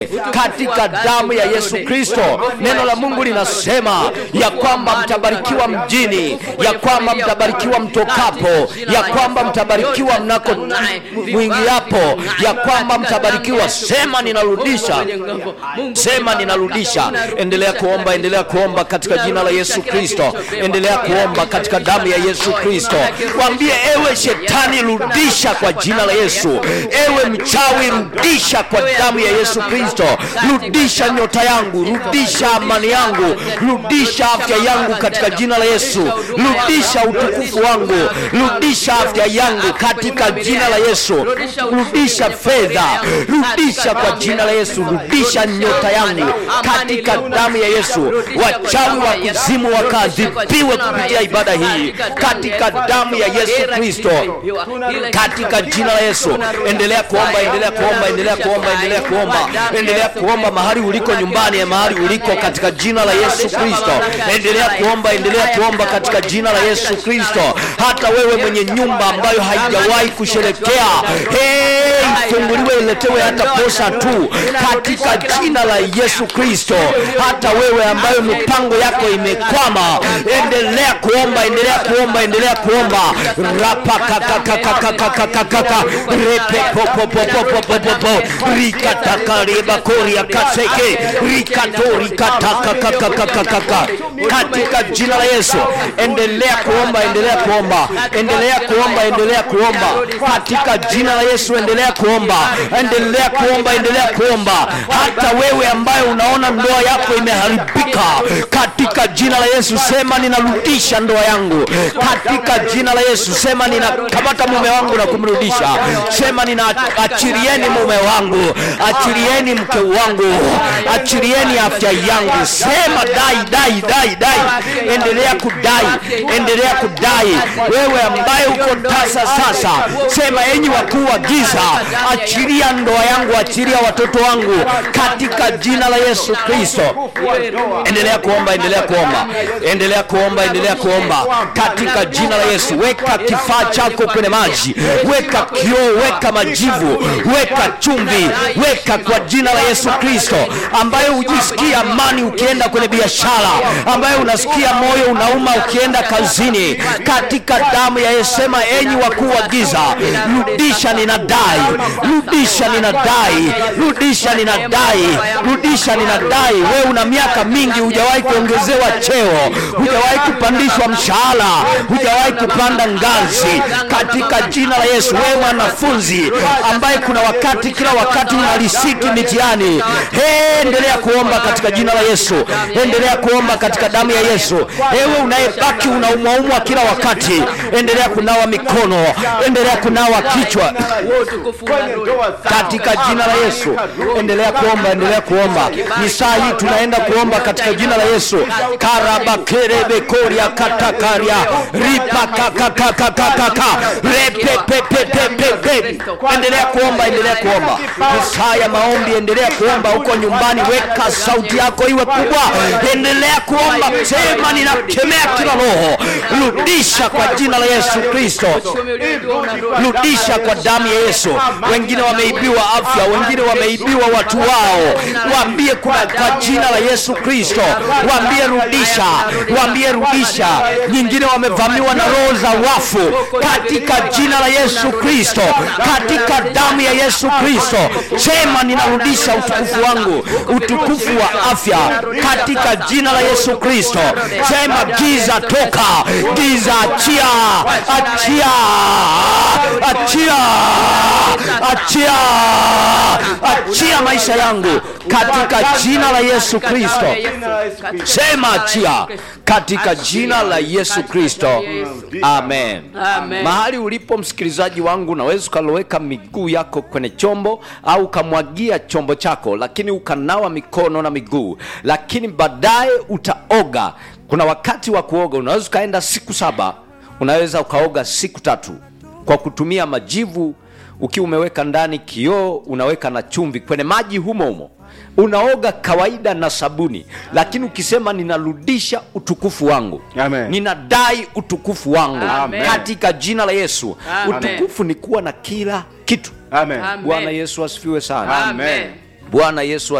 katika damu ya Yesu Kristo. Neno la Mungu linasema ya kwamba mtabarikiwa mjini, ya kwamba mtabarikiwa mtokapo, ya kwamba mtabarikiwa mnako mwingiapo, ya kwamba mtabarikiwa. Sema ninarudisha, sema ninarudisha. Endelea kuomba, endelea kuomba katika jina la Yesu Kristo, endelea kuomba katika damu ya Yesu Kristo. Mwambie ewe shetani, rudisha kwa jina la Yesu. Ewe mchawi, rudisha kwa damu ya Yesu Kristo. Rudisha nyota yangu, rudisha amani yangu, rudisha afya yangu katika jina la Yesu. Rudisha utukufu wangu, rudisha afya yangu katika jina la Yesu. Rudisha fedha, rudisha kwa jina la Yesu. Rudisha nyota yangu katika damu ya Yesu. Wachawi wa kuzimu wakaadhibiwe kupitia ibada hii katika damu ya Yesu Kristo, katika jina la Yesu. Endelea kuomba, endelea kuomba, endelea kuomba, endelea kuomba, endelea kuomba mahali uliko nyumbani, mahali uliko katika jina la Yesu Kristo. Endelea kuomba, endelea kuomba katika jina la Yesu Kristo. Hata wewe mwenye nyumba ambayo haijawahi kusherekea, hey, ifunguliwe iletewe hata posa tu katika jina la Yesu Kristo. Hata wewe ambayo mipango yako imekwama, endelea kuomba, endelea kuomba, endelea kuomba rapa kakakakakakakaka repe popopopopopopo rikatakariba koria kaseke rikato rikatakakakakakaka katika jina la Yesu. Endelea kuomba, endelea kuomba, endelea kuomba, endelea kuomba katika jina la Yesu. Endelea kuomba, endelea kuomba, endelea kuomba. Hata wewe ambaye unaona ndoa yako imeharibika, katika jina la Yesu sema ninarudisha ndoa yangu katika jina la Yesu. Sema ninakamata mume wangu na kumrudisha. Sema ninaachilieni mume wangu, achilieni mke wangu, achilieni afya yangu. Sema dai, dai, dai, dai. Endelea kudai, endelea kudai. Wewe ambaye uko tasa sasa, sema enyi wakuu wa giza, achilia ndoa yangu, achilia watoto wangu katika jina la Yesu Kristo. Endelea kuomba, endelea kuomba, endelea kuomba, endelea kuomba katika jina la Yesu. Weka kifaa chako kwenye maji, weka kioo, weka majivu, weka chumvi, weka kwa jina la Yesu Kristo, ambaye hujisikia amani ukienda kwenye biashara, ambaye unasikia moyo unauma ukienda kazini, katika damu ya Yesu. Sema enyi wakuu wa giza, rudisha ninadai, rudisha ninadai, rudisha ninadai, rudisha ninadai. Wewe una miaka mingi hujawahi kuongezewa cheo, hujawahi kupandishwa mshahara, hujawahi kupanda ngazi, katika jina la Yesu. Wewe mwanafunzi ambaye kuna wakati kila wakati una risiti mitihani, hey, endelea kuomba katika jina la Yesu, endelea kuomba katika damu ya Yesu. Ewe unayebaki unaumwaumwa kila wakati, endelea kunawa mikono, endelea kunawa kichwa katika jina la Yesu. Endelea kuomba, endelea kuomba. Ni saa hii tunaenda kuomba katika jina la Yesu. karabakerebekoria katakaria ripakakakakakaka repepepepepepe. Endelea kuomba, endelea kuomba. Ni saa ya maombi, endelea kuomba huko nyumbani. Weka sauti yako iwe kubwa, endelea kuomba. Sema ninakemea kila roho, rudisha kwa jina la Yesu Kristo, rudisha kwa damu ya Yesu. Wengine wameibiwa afya, wengine wameibiwa watu wao. Waambie kwa, kwa jina la Yesu Kristo, waambie rudisha, waambie rudisha. Nyingine wamevamiwa na roho za wafu, katika jina la Yesu Kristo, katika damu ya Yesu Kristo. Sema ninarudisha utukufu wangu, utukufu wa afya, katika jina la Yesu Kristo. Sema giza toka, giza achia, achia, achia, achia, achia maisha yangu katika jina la Yesu Kristo. Sema achia katika jina la Yesu Kristo. Amen. Amen. Mahali ulipo msikilizaji wangu, unaweza ukaloweka miguu yako kwenye chombo au ukamwagia chombo chako, lakini ukanawa mikono na miguu, lakini baadaye utaoga. Kuna wakati wa kuoga, unaweza ukaenda siku saba, unaweza ukaoga siku tatu kwa kutumia majivu ukiwa umeweka ndani kioo, unaweka na chumvi kwenye maji humo humo unaoga kawaida na sabuni, lakini ukisema ninarudisha utukufu wangu, Amen. ninadai utukufu wangu Amen. katika jina la Yesu. Amen. Utukufu ni kuwa na kila kitu. Amen. Amen. Bwana Yesu asifiwe sana. Amen. Bwana Yesu